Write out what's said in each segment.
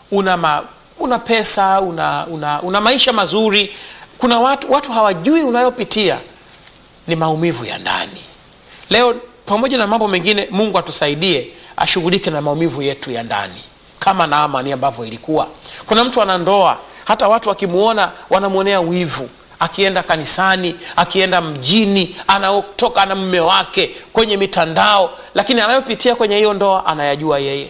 una, ma, una pesa una, una, una maisha mazuri kuna watu, watu hawajui unayopitia ni maumivu ya ndani leo pamoja na mambo mengine mungu atusaidie ashughulike na maumivu yetu ya ndani kama naamani ambavyo ilikuwa kuna mtu ana ndoa hata watu wakimwona wanamwonea wivu akienda kanisani akienda mjini anatoka na mme wake kwenye mitandao lakini anayopitia kwenye hiyo ndoa anayajua yeye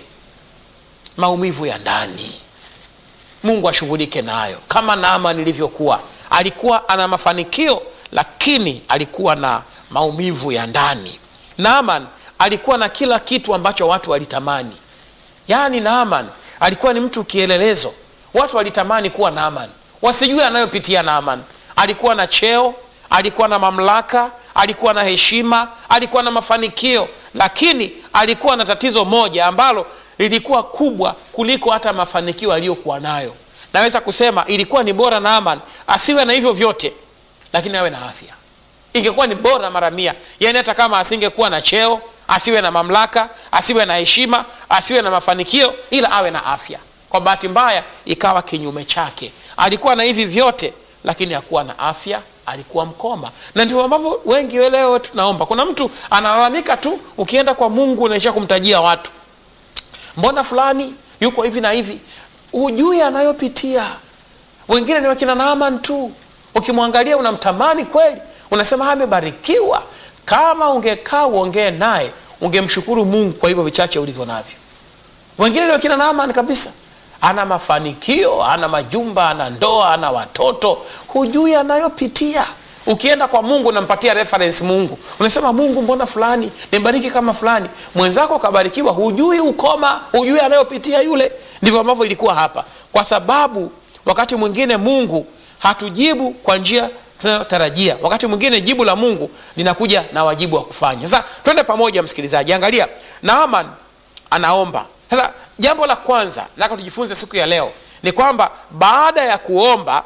maumivu ya ndani mungu ashughulike nayo kama naama nilivyokuwa alikuwa ana mafanikio lakini alikuwa na maumivu ya ndani naaman alikuwa na kila kitu ambacho watu walitamani yaani naaman alikuwa ni mtu kielelezo watu walitamani kuwa naaman wasijue anayopitia naaman alikuwa na cheo alikuwa na mamlaka alikuwa na heshima alikuwa na mafanikio lakini alikuwa na tatizo moja ambalo lilikuwa kubwa kuliko hata mafanikio aliyokuwa nayo naweza kusema ilikuwa ni bora naaman asiwe na hivyo vyote lakini awe na afya ingekuwa ni bora mara mia yaani hata kama asingekuwa na cheo asiwe na mamlaka asiwe na heshima asiwe na mafanikio ila awe na afya kwa bahati mbaya ikawa kinyume chake alikuwa na hivi vyote lakini hakuwa na afya alikuwa mkoma na ndivyo ambavyo wengi leo tunaomba kuna mtu analalamika tu ukienda kwa mungu unaisha kumtajia watu mbona fulani yuko hivi na hivi hujui anayopitia wengine ni wakina naaman tu ukimwangalia unamtamani kweli unasema amebarikiwa kama ungekaa uongee naye ungemshukuru mungu kwa hivyo vichache ulivyo navyo wengine ni wakina naaman kabisa ana mafanikio ana majumba ana ndoa ana watoto hujui anayopitia ukienda kwa mungu unampatia reference mungu unasema mungu mbona fulani nibariki kama fulani mwenzako kabarikiwa hujui ukoma hujui anayopitia yule ndivyo ambavyo ilikuwa hapa kwa sababu wakati mwingine mungu hatujibu kwa njia tunayotarajia wakati mwingine jibu la mungu linakuja na wajibu wa kufanya sasa twende pamoja msikilizaji angalia naaman anaomba sasa jambo la kwanza naka tujifunze siku ya leo ni kwamba baada ya kuomba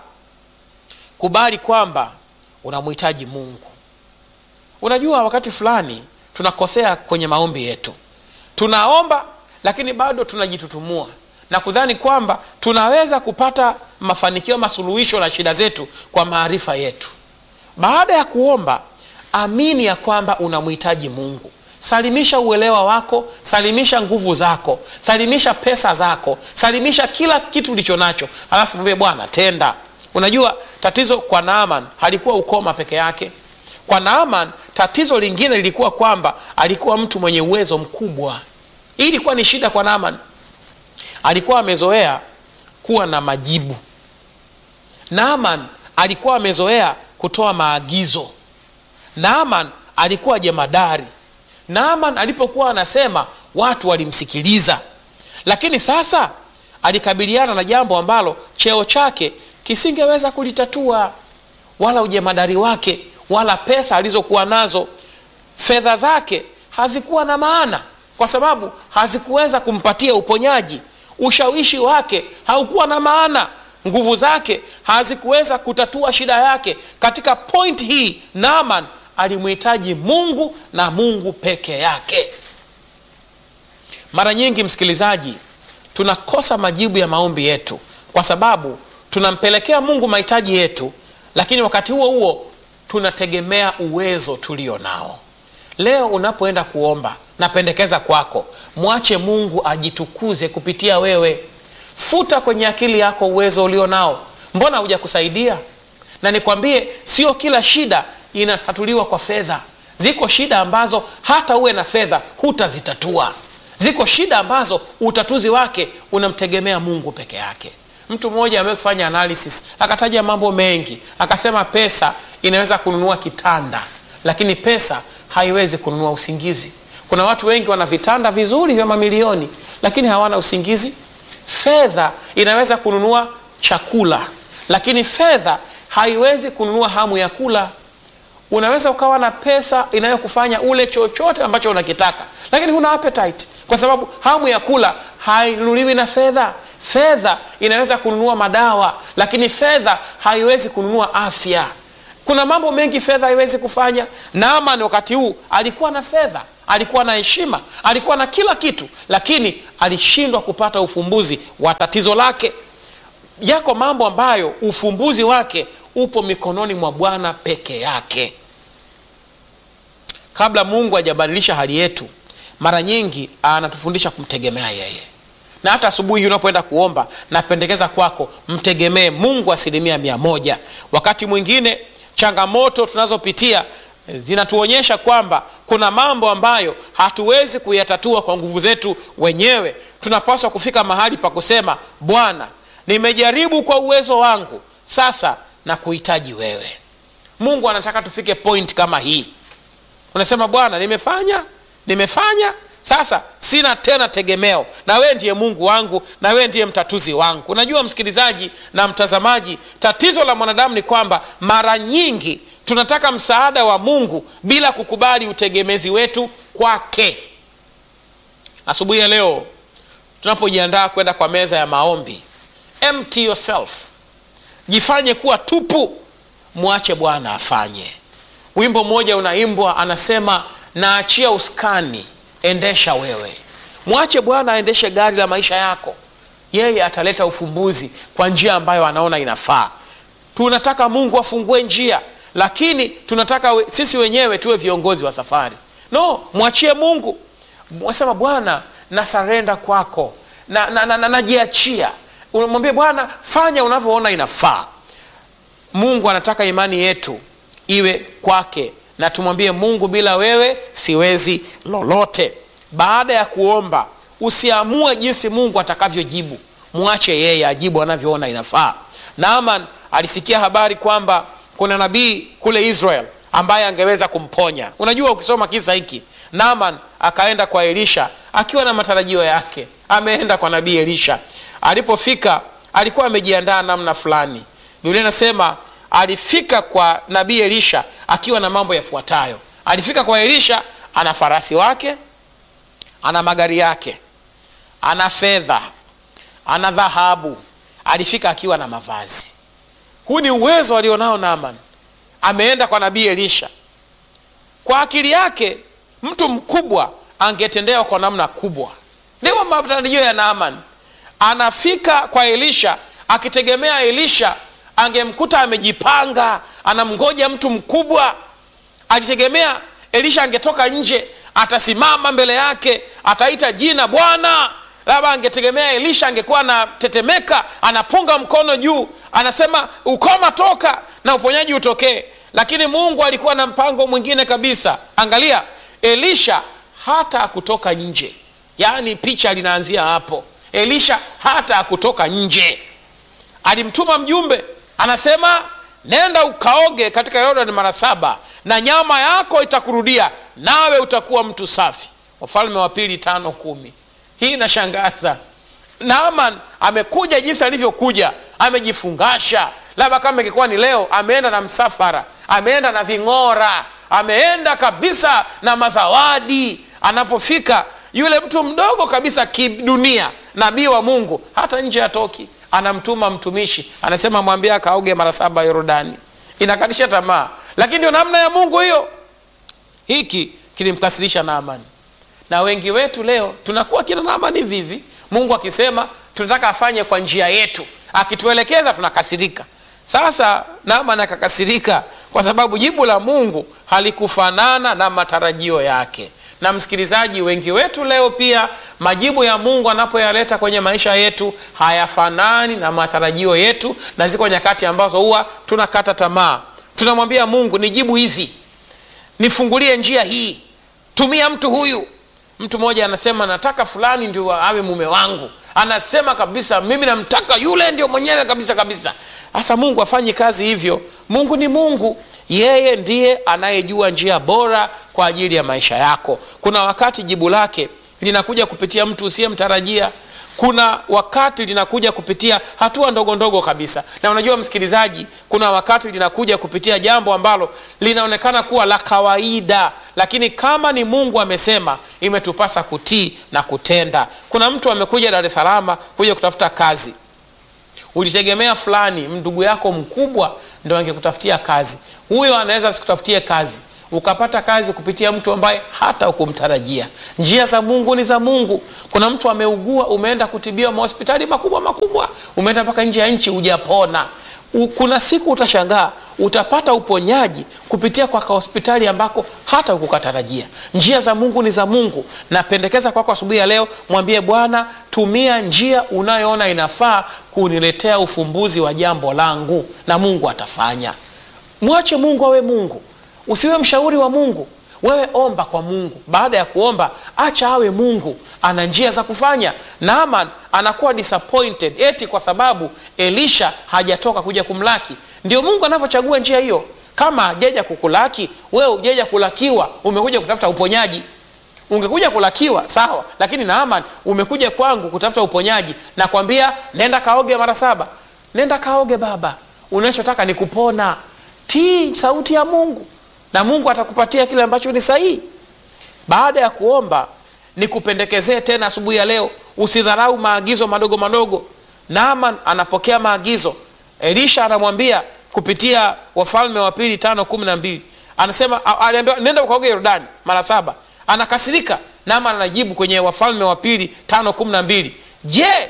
kubali kwamba unamhitaji mungu unajua wakati fulani tunakosea kwenye maombi yetu tunaomba lakini bado tunajitutumua na kudhani kwamba tunaweza kupata mafanikio masuluhisho na shida zetu kwa maarifa yetu baada ya kuomba amini ya kwamba unamhitaji mungu salimisha uelewa wako salimisha nguvu zako salimisha pesa zako salimisha kila kitu ulicho nacho alafu mwambie bwana tenda unajua tatizo kwa naaman halikuwa ukoma peke yake kwa naaman tatizo lingine lilikuwa kwamba alikuwa mtu mwenye uwezo mkubwa hii ilikuwa ni shida kwa naaman alikuwa amezoea kuwa na majibu naaman alikuwa amezoea kutoa maagizo naaman alikuwa jemadari naaman alipokuwa anasema watu walimsikiliza lakini sasa alikabiliana na jambo ambalo cheo chake kisingeweza kulitatua wala ujemadari wake wala pesa alizokuwa nazo fedha zake hazikuwa na maana kwa sababu hazikuweza kumpatia uponyaji ushawishi wake haukuwa na maana nguvu zake hazikuweza kutatua shida yake katika point hii naaman alimhitaji mungu na mungu peke yake mara nyingi msikilizaji tunakosa majibu ya maombi yetu kwa sababu tunampelekea mungu mahitaji yetu lakini wakati huo huo tunategemea uwezo tulio nao leo unapoenda kuomba napendekeza kwako mwache mungu ajitukuze kupitia wewe futa kwenye akili yako uwezo ulio nao mbona hujakusaidia na nikwambie sio kila shida inatatuliwa kwa fedha ziko shida ambazo hata uwe na fedha hutazitatua ziko shida ambazo utatuzi wake unamtegemea mungu peke yake mtu mmoja ameweza kufanya analysis akataja mambo mengi akasema pesa inaweza kununua kitanda lakini pesa haiwezi kununua usingizi kuna watu wengi wana vitanda vizuri vya mamilioni lakini hawana usingizi fedha inaweza kununua chakula lakini fedha haiwezi kununua hamu ya kula unaweza ukawa na pesa inayokufanya ule chochote ambacho unakitaka lakini huna appetite kwa sababu hamu ya kula hainunuliwi na fedha fedha inaweza kununua madawa lakini fedha haiwezi kununua afya kuna mambo mengi fedha haiwezi kufanya naaman wakati huu alikuwa na fedha alikuwa na heshima alikuwa na kila kitu lakini alishindwa kupata ufumbuzi wa tatizo lake yako mambo ambayo ufumbuzi wake upo mikononi mwa bwana peke yake kabla mungu hajabadilisha hali yetu mara nyingi anatufundisha kumtegemea yeye na hata asubuhi unapoenda kuomba napendekeza kwako mtegemee mungu asilimia mia moja wakati mwingine changamoto tunazopitia zinatuonyesha kwamba kuna mambo ambayo hatuwezi kuyatatua kwa nguvu zetu wenyewe tunapaswa kufika mahali pa kusema bwana nimejaribu kwa uwezo wangu sasa na kuhitaji wewe mungu anataka tufike point kama hii unasema bwana nimefanya nimefanya sasa sina tena tegemeo na wee ndiye mungu wangu na wee ndiye mtatuzi wangu unajua msikilizaji na mtazamaji tatizo la mwanadamu ni kwamba mara nyingi tunataka msaada wa mungu bila kukubali utegemezi wetu kwake asubuhi ya leo tunapojiandaa kwenda kwa meza ya maombi empty yourself jifanye kuwa tupu mwache bwana afanye wimbo mmoja unaimbwa anasema naachia uskani endesha wewe mwache bwana aendeshe gari la maisha yako yeye ataleta ufumbuzi kwa njia ambayo anaona inafaa tunataka mungu afungue njia lakini tunataka we, sisi wenyewe tuwe viongozi wa safari no mwachie mungu sema bwana nasarenda kwako najiachia na, na, na, najiachia. unamwambia bwana fanya unavyoona inafaa mungu anataka imani yetu iwe kwake na tumwambie mungu bila wewe siwezi lolote baada ya kuomba usiamue jinsi mungu atakavyojibu mwache yeye ajibu anavyoona inafaa naaman alisikia habari kwamba kuna nabii kule israel ambaye angeweza kumponya unajua ukisoma kisa hiki naaman akaenda kwa elisha akiwa na matarajio yake ameenda kwa nabii elisha alipofika alikuwa amejiandaa namna fulani biblia inasema alifika kwa nabii elisha akiwa na mambo yafuatayo alifika kwa elisha ana farasi wake ana magari yake ana fedha ana dhahabu alifika akiwa na mavazi huu ni uwezo alionao naaman ameenda kwa nabii elisha kwa akili yake mtu mkubwa angetendewa kwa namna kubwa ndivyo matarajio ya naaman anafika kwa elisha akitegemea elisha angemkuta amejipanga anamgoja mtu mkubwa alitegemea elisha angetoka nje atasimama mbele yake ataita jina bwana labda angetegemea elisha angekuwa anatetemeka anapunga mkono juu anasema ukoma toka na uponyaji utokee lakini mungu alikuwa na mpango mwingine kabisa angalia elisha hata akutoka nje yaani picha linaanzia hapo elisha hata akutoka nje alimtuma mjumbe anasema nenda ukaoge katika yordani mara saba na nyama yako itakurudia nawe utakuwa mtu safi wafalme wa pili tano kumi hii inashangaza naaman amekuja jinsi alivyokuja amejifungasha labda kama ingekuwa ni leo ameenda na msafara ameenda na ving'ora ameenda kabisa na mazawadi anapofika yule mtu mdogo kabisa kidunia nabii wa mungu hata nje atoki anamtuma mtumishi anasema mwambie akaoge mara saba yorodani inakatisha tamaa lakini ndio namna ya mungu hiyo hiki kilimkasirisha naamani na wengi wetu leo tunakuwa kina naamani vivi mungu akisema tunataka afanye kwa njia yetu akituelekeza tunakasirika sasa naaman akakasirika kwa sababu jibu la mungu halikufanana na matarajio yake na msikilizaji wengi wetu leo pia majibu ya mungu anapoyaleta kwenye maisha yetu hayafanani na matarajio yetu na ziko nyakati ambazo huwa tunakata tamaa tunamwambia mungu nijibu hivi nifungulie njia hii tumia mtu huyu mtu mmoja anasema nataka fulani ndio awe mume wangu anasema kabisa mimi namtaka yule ndio mwenyewe kabisa kabisa sasa mungu afanye kazi hivyo mungu ni mungu yeye ndiye anayejua njia bora kwa ajili ya maisha yako kuna wakati jibu lake linakuja kupitia mtu usiyemtarajia kuna wakati linakuja kupitia hatua ndogo ndogo kabisa na unajua msikilizaji kuna wakati linakuja kupitia jambo ambalo linaonekana kuwa la kawaida lakini kama ni mungu amesema imetupasa kutii na kutenda kuna mtu amekuja dar es salama kuja kutafuta kazi ulitegemea fulani ndugu yako mkubwa ndo angekutafutia kazi huyo anaweza asikutafutie kazi ukapata kazi kupitia mtu ambaye hata ukumtarajia njia za mungu ni za mungu kuna mtu ameugua umeenda kutibiwa mahospitali makubwa makubwa umeenda mpaka nje ya nchi hujapona U- kuna siku utashangaa utapata uponyaji kupitia kwa kahospitali ambako hata ukukatarajia njia za mungu ni za mungu napendekeza kwako asubuhi ya leo mwambie bwana tumia njia unayoona inafaa kuniletea ufumbuzi wa jambo langu na mungu atafanya mwache mungu awe mungu usiwe mshauri wa mungu wewe omba kwa mungu baada ya kuomba acha awe mungu ana njia za kufanya naaman anakuwa disappointed eti kwa sababu elisha hajatoka kuja kumlaki ndio mungu anavyochagua njia hiyo kama ajeja kukulaki wewe ujeja kulakiwa umekuja kutafuta uponyaji ungekuja kulakiwa sawa lakini naaman umekuja kwangu kutafuta uponyaji nakwambia nenda kaoge mara saba nenda kaoge baba unachotaka ni kupona tii sauti ya mungu na mungu atakupatia kile ambacho ni sahihi baada ya kuomba nikupendekezee tena asubuhi ya leo usidharau maagizo madogo madogo naaman anapokea maagizo elisha anamwambia kupitia wafalme wa pili tano kumi na mbili anasema a- aliambiwa nenda ukaoge yordani mara saba anakasirika naaman anajibu kwenye wafalme wa pili tano kumi na mbili je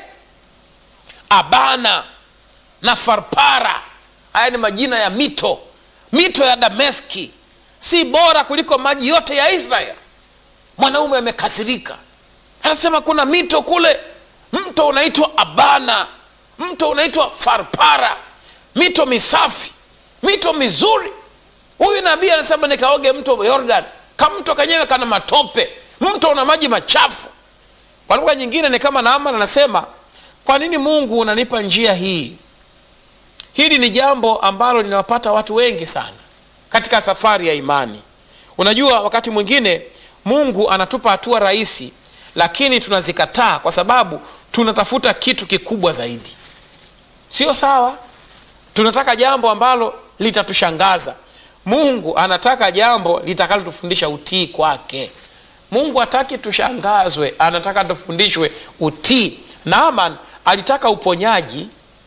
abana na farpara haya ni majina ya mito mito ya dameski si bora kuliko maji yote ya israel mwanaume amekasirika anasema kuna mito kule mto unaitwa abana mto unaitwa farpara mito misafi mito mizuri huyu nabii anasema nikaoge mto yordan kamto kenyewe kana matope mto una maji machafu kwa lugha nyingine ni kama naaman anasema kwa nini mungu unanipa njia hii hili ni jambo ambalo linawapata watu wengi sana katika safari ya imani unajua wakati mwingine mungu anatupa hatua rahisi lakini tunazikataa kwa sababu tunatafuta kitu kikubwa zaidi sio sawa tunataka jambo ambalo litatushangaza mungu anataka jambo litakalotufundisha utii kwake mungu hataki tushangazwe anataka tufundishwe utii naaman alitaka uponyaji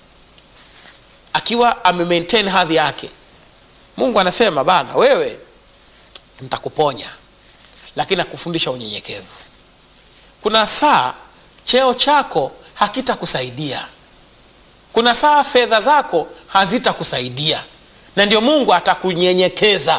akiwa amemaintain hadhi yake mungu anasema bana wewe nitakuponya lakini nakufundisha unyenyekevu kuna saa cheo chako hakitakusaidia kuna saa fedha zako hazitakusaidia na ndio mungu atakunyenyekeza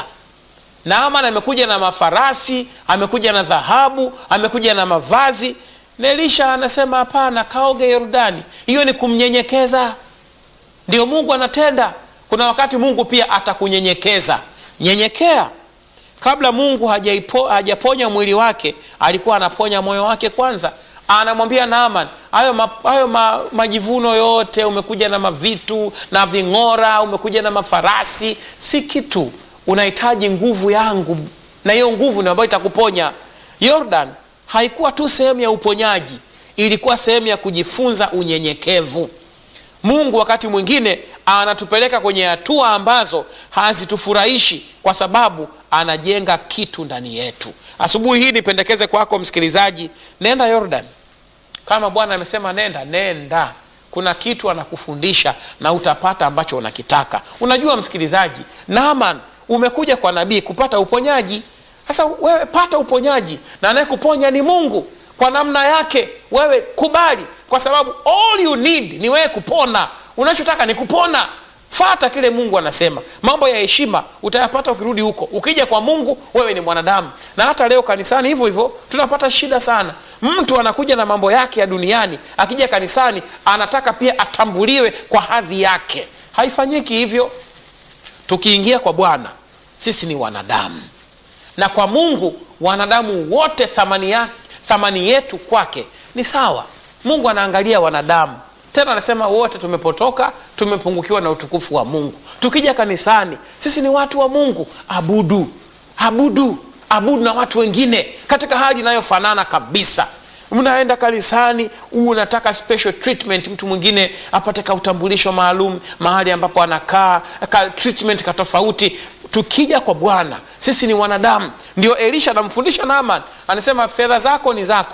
naaman amekuja na mafarasi amekuja na dhahabu amekuja na mavazi na elisha anasema hapana kaoge yordani hiyo ni kumnyenyekeza ndio mungu anatenda kuna wakati mungu pia atakunyenyekeza nyenyekea kabla mungu hajaipo, hajaponya mwili wake alikuwa anaponya moyo wake kwanza anamwambia naaman hayo, ma, hayo ma, majivuno yote umekuja na mavitu na ving'ora umekuja na mafarasi si kitu unahitaji nguvu yangu na hiyo nguvu ndio ambayo itakuponya yordan haikuwa tu sehemu ya uponyaji ilikuwa sehemu ya kujifunza unyenyekevu mungu wakati mwingine anatupeleka kwenye hatua ambazo hazitufurahishi kwa sababu anajenga kitu ndani yetu asubuhi hii nipendekeze kwako msikilizaji nenda yordan kama bwana amesema nenda nenda kuna kitu anakufundisha na utapata ambacho unakitaka unajua msikilizaji naman umekuja kwa nabii kupata uponyaji sasa wewe pata uponyaji na anayekuponya ni mungu kwa namna yake wewe kubali kwa sababu all you need ni wewe kupona unachotaka ni kupona fata kile mungu anasema mambo ya heshima utayapata ukirudi huko ukija kwa mungu wewe ni mwanadamu na hata leo kanisani hivyo hivyo tunapata shida sana mtu anakuja na mambo yake ya duniani akija kanisani anataka pia atambuliwe kwa hadhi yake haifanyiki hivyo tukiingia kwa bwana sisi ni wanadamu na kwa mungu wanadamu wote thamani, ya, thamani yetu kwake ni sawa mungu anaangalia wanadamu tena anasema wote tumepotoka tumepungukiwa na utukufu wa mungu tukija kanisani sisi ni watu wa mungu abudu abudu abudu na watu wengine katika hali inayofanana kabisa mnaenda kanisani unataka special treatment mtu mwingine apate ka utambulisho maalum mahali ambapo anakaa ka treatment katofauti tukija kwa bwana sisi ni wanadamu ndio elisha anamfundisha naaman anasema fedha zako ni zako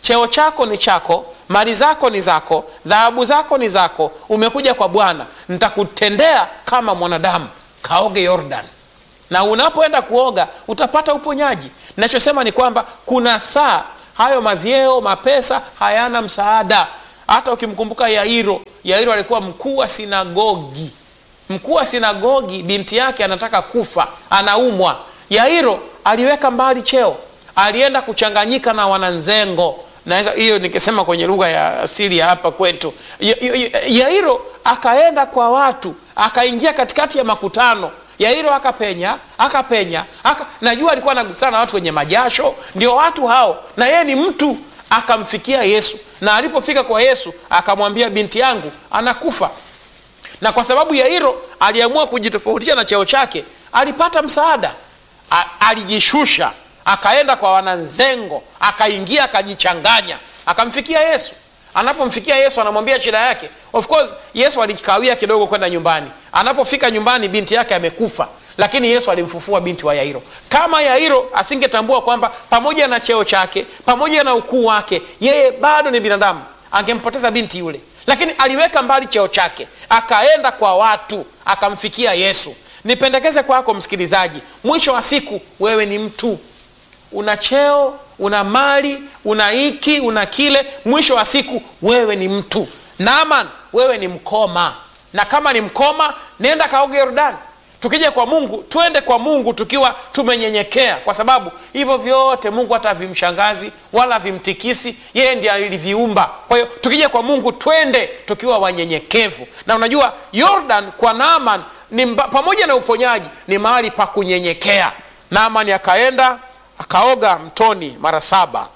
cheo chako ni chako mali zako ni zako dhahabu zako ni zako umekuja kwa bwana nitakutendea kama mwanadamu kaoge yordan na unapoenda kuoga utapata uponyaji nachosema ni kwamba kuna saa hayo mavyeo mapesa hayana msaada hata ukimkumbuka yairo yairo alikuwa mkuu wa sinagogi mkuu wa sinagogi binti yake anataka kufa anaumwa yairo aliweka mbali cheo alienda kuchanganyika na wananzengo naweza hiyo nikisema kwenye lugha ya asili ya hapa kwetu Ya- ya- yairo akaenda kwa watu akaingia katikati ya makutano yairo akapenya akapenya aka, najua alikuwa anagusana na watu wenye majasho ndio watu hao na yeye ni mtu akamfikia yesu na alipofika kwa yesu akamwambia binti yangu anakufa na kwa sababu yairo aliamua kujitofautisha na cheo chake alipata msaada A, alijishusha akaenda kwa wananzengo akaingia akajichanganya akamfikia yesu anapomfikia yesu anamwambia shida yake of course yesu alikawia kidogo kwenda nyumbani anapofika nyumbani binti yake amekufa lakini yesu alimfufua binti wa yairo kama yairo asingetambua kwamba pamoja na cheo chake pamoja na ukuu wake yeye bado ni binadamu angempoteza binti yule lakini aliweka mbali cheo chake akaenda kwa watu akamfikia yesu nipendekeze kwako msikilizaji mwisho wa siku wewe ni mtu una cheo una mali una hiki una kile mwisho wa siku wewe ni mtu naaman wewe ni mkoma na kama ni mkoma nenda kaoge yordani tukija kwa mungu twende kwa mungu tukiwa tumenyenyekea kwa sababu hivyo vyote mungu hata vimshangazi wala vimtikisi yeye ndiye aliviumba kwa hiyo tukija kwa mungu twende tukiwa wanyenyekevu na unajua yordan kwa naaman ni mba, pamoja na uponyaji ni mahali pa kunyenyekea naaman akaenda akaoga mtoni mara saba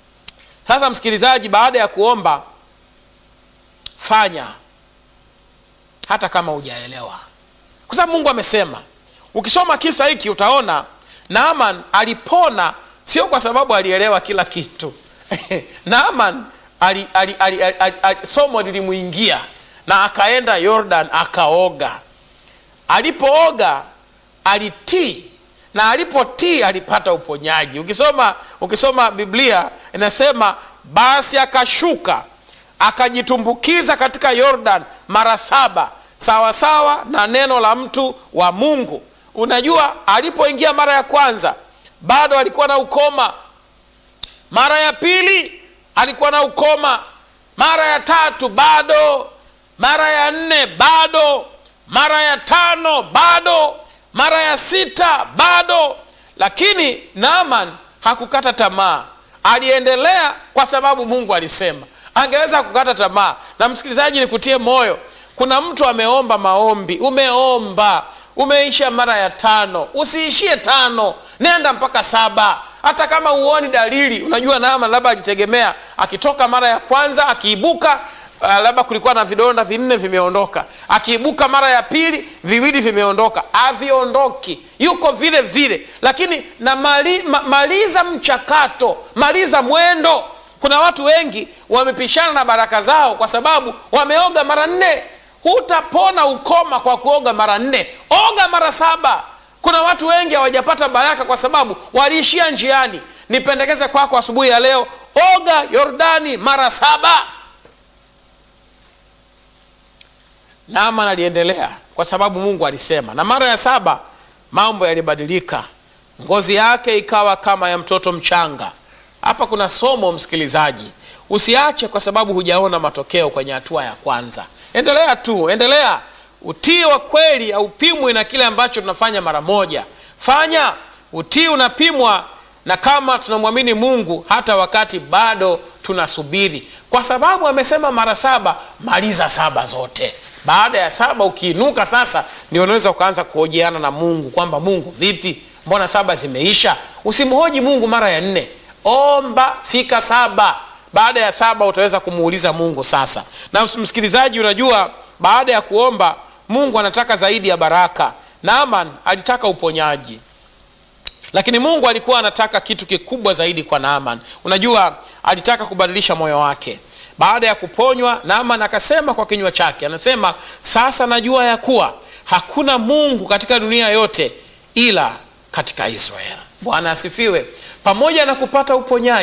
sasa msikilizaji baada ya kuomba fanya hata kama hujaelewa kwa sababu mungu amesema ukisoma kisa hiki utaona naaman alipona sio kwa sababu alielewa kila kitu naaman ali, ali, ali, ali, ali, ali, somo lilimwingia na akaenda yordan akaoga alipooga alitii na alipotii alipata uponyaji ukisoma ukisoma biblia inasema basi akashuka akajitumbukiza katika yordan mara saba sawasawa na neno la mtu wa mungu unajua alipoingia mara ya kwanza bado alikuwa na ukoma mara ya pili alikuwa na ukoma mara ya tatu bado mara ya nne bado mara ya tano bado mara ya sita bado lakini naaman hakukata tamaa aliendelea kwa sababu mungu alisema angeweza kukata tamaa na msikilizaji nikutie moyo kuna mtu ameomba maombi umeomba umeisha mara ya tano usiishie tano nenda mpaka saba hata kama huoni dalili unajua nama labda alitegemea akitoka mara ya kwanza akiibuka uh, labda kulikuwa na vidonda vinne vimeondoka akiibuka mara ya pili viwili vimeondoka haviondoki yuko vile vile lakini na mali, ma, maliza mchakato maliza mwendo kuna watu wengi wamepishana na baraka zao kwa sababu wameoga mara nne hutapona ukoma kwa kuoga mara nne oga mara saba kuna watu wengi hawajapata baraka kwa sababu waliishia njiani nipendekeze kwako asubuhi ya leo oga yordani mara saba naaman aliendelea kwa sababu mungu alisema na mara ya saba mambo yalibadilika ngozi yake ikawa kama ya mtoto mchanga hapa kuna somo msikilizaji usiache kwa sababu hujaona matokeo kwenye hatua ya kwanza endelea tu endelea utii wa kweli haupimwi na kile ambacho tunafanya mara moja fanya utii unapimwa na kama tunamwamini mungu hata wakati bado tunasubiri kwa sababu amesema mara saba maliza saba zote baada ya saba ukiinuka sasa ndio unaweza ukaanza kuhojiana na mungu kwamba mungu vipi mbona saba zimeisha usimhoji mungu mara ya nne omba fika saba baada ya saba utaweza kumuuliza mungu sasa na msikilizaji unajua baada ya kuomba mungu anataka zaidi ya baraka naaman alitaka uponyaji lakini mungu alikuwa anataka kitu kikubwa zaidi kwa naaman unajua alitaka kubadilisha moyo wake baada ya kuponywa naaman akasema kwa kinywa chake anasema sasa najua ya kuwa hakuna mungu katika dunia yote ila katika israeli bwana asifiwe pamoja na kupata uponyaji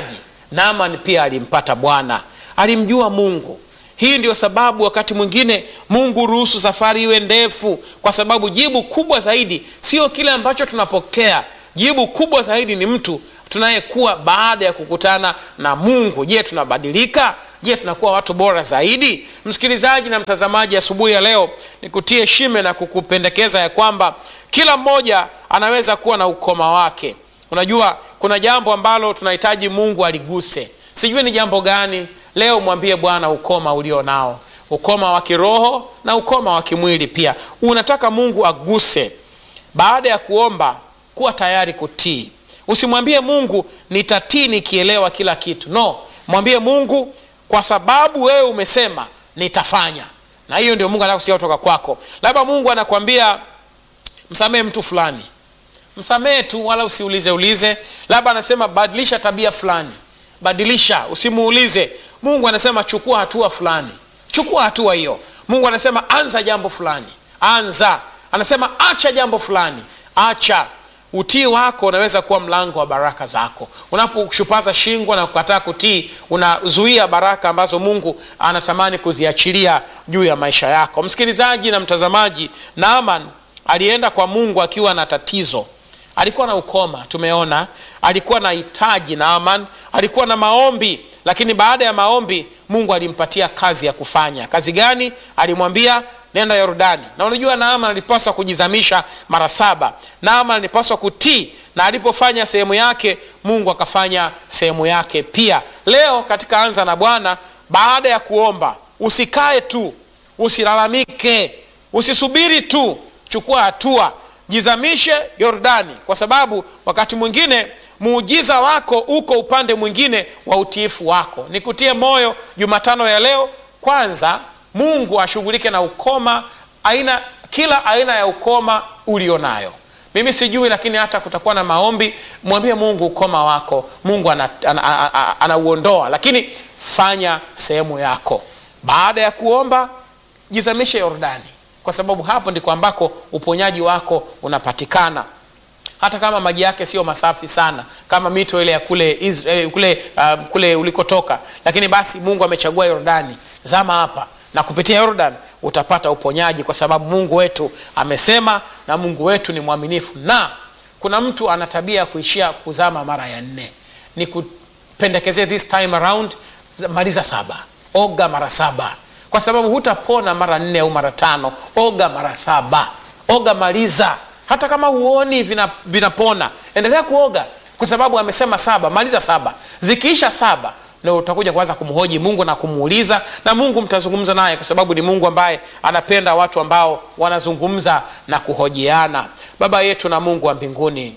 naaman pia alimpata bwana alimjua mungu hii ndio sababu wakati mwingine mungu ruhusu safari iwe ndefu kwa sababu jibu kubwa zaidi sio kile ambacho tunapokea jibu kubwa zaidi ni mtu tunayekuwa baada ya kukutana na mungu je tunabadilika je tunakuwa watu bora zaidi msikilizaji na mtazamaji asubuhi ya leo nikutie shime na kukupendekeza ya kwamba kila mmoja anaweza kuwa na ukoma wake unajua kuna jambo ambalo tunahitaji mungu aliguse sijui ni jambo gani leo mwambie bwana ukoma ulio nao ukoma wa kiroho na ukoma wa kimwili pia unataka mungu aguse baada ya kuomba kuwa tayari kutii usimwambie mungu nitatii nikielewa kila kitu no mwambie mungu kwa sababu wewe umesema nitafanya na hiyo ndio mungu anataka kusikia kutoka kwako labda mungu anakwambia msamehe mtu fulani msamehe tu wala usiulize ulize labda anasema badilisha tabia fulani badilisha usimuulize mungu anasema chukua hatua fulani chukua hatua hiyo mungu anasema anza jambo fulani anza anasema acha jambo fulani acha utii wako unaweza kuwa mlango wa baraka zako unaposhupaza shingo na kukataa kutii unazuia baraka ambazo mungu anatamani kuziachilia juu ya maisha yako msikilizaji na mtazamaji naaman alienda kwa mungu akiwa na tatizo alikuwa na ukoma tumeona alikuwa na hitaji naaman alikuwa na maombi lakini baada ya maombi mungu alimpatia kazi ya kufanya kazi gani alimwambia nenda yordani na unajua naaman alipaswa kujizamisha mara saba naaman alipaswa kutii na alipofanya sehemu yake mungu akafanya sehemu yake pia leo katika anza na bwana baada ya kuomba usikae tu usilalamike usisubiri tu chukua hatua jizamishe yordani kwa sababu wakati mwingine muujiza wako uko upande mwingine wa utiifu wako nikutie moyo jumatano ya leo kwanza mungu ashughulike na ukoma aina kila aina ya ukoma ulionayo mimi sijui lakini hata kutakuwa na maombi mwambie mungu ukoma wako mungu anauondoa ana, ana, ana, ana lakini fanya sehemu yako baada ya kuomba jizamishe yordani kwa sababu hapo ndiko ambako uponyaji wako unapatikana hata kama maji yake sio masafi sana kama mito ile ya kule, Israel, kule, uh, kule ulikotoka lakini basi mungu amechagua yordani zama hapa na kupitia yordan utapata uponyaji kwa sababu mungu wetu amesema na mungu wetu ni mwaminifu na kuna mtu ana tabia ya kuishia kuzama mara ya nne ni kupendekezea this time around maliza saba oga mara saba kwa sababu hutapona mara nne au mara tano oga mara saba oga maliza hata kama huoni vinapona vina endelea kuoga kwa sababu amesema saba maliza saba zikiisha saba ndo utakuja kuanza kumhoji mungu na kumuuliza na mungu mtazungumza naye kwa sababu ni mungu ambaye anapenda watu ambao wanazungumza na kuhojiana baba yetu na mungu wa mbinguni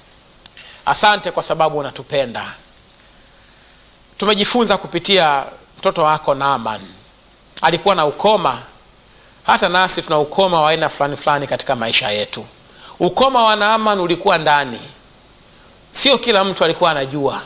asante kwa sababu unatupenda tumejifunza kupitia mtoto wako naaman alikuwa na ukoma hata nasi tuna ukoma wa aina fulani fulani katika maisha yetu ukoma wa naaman ulikuwa ndani sio kila mtu alikuwa anajua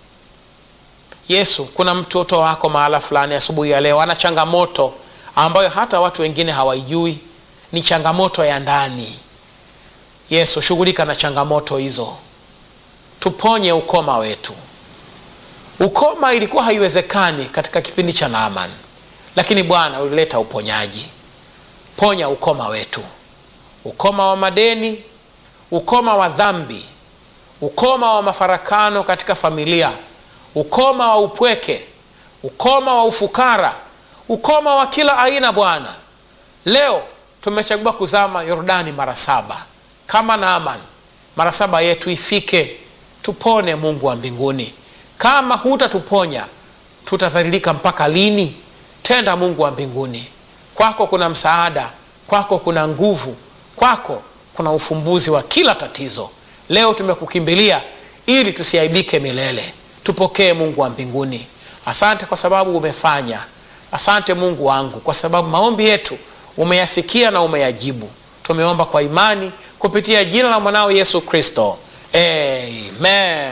yesu kuna mtoto wako mahala fulani asubuhi ya leo ana changamoto ambayo hata watu wengine hawaijui ni changamoto ya ndani yesu shughulika na changamoto hizo tuponye ukoma wetu ukoma ilikuwa haiwezekani katika kipindi cha naaman lakini bwana ulileta uponyaji ponya ukoma wetu ukoma wa madeni ukoma wa dhambi ukoma wa mafarakano katika familia ukoma wa upweke ukoma wa ufukara ukoma wa kila aina bwana leo tumechagua kuzama yordani mara saba kama naaman mara saba yetu ifike tupone mungu wa mbinguni kama hutatuponya tutadhalilika mpaka lini tenda mungu wa mbinguni kwako kuna msaada kwako kuna nguvu kwako kuna ufumbuzi wa kila tatizo leo tumekukimbilia ili tusiaibike milele tupokee mungu wa mbinguni asante kwa sababu umefanya asante mungu wangu kwa sababu maombi yetu umeyasikia na umeyajibu tumeomba kwa imani kupitia jina la mwanao yesu kristo amen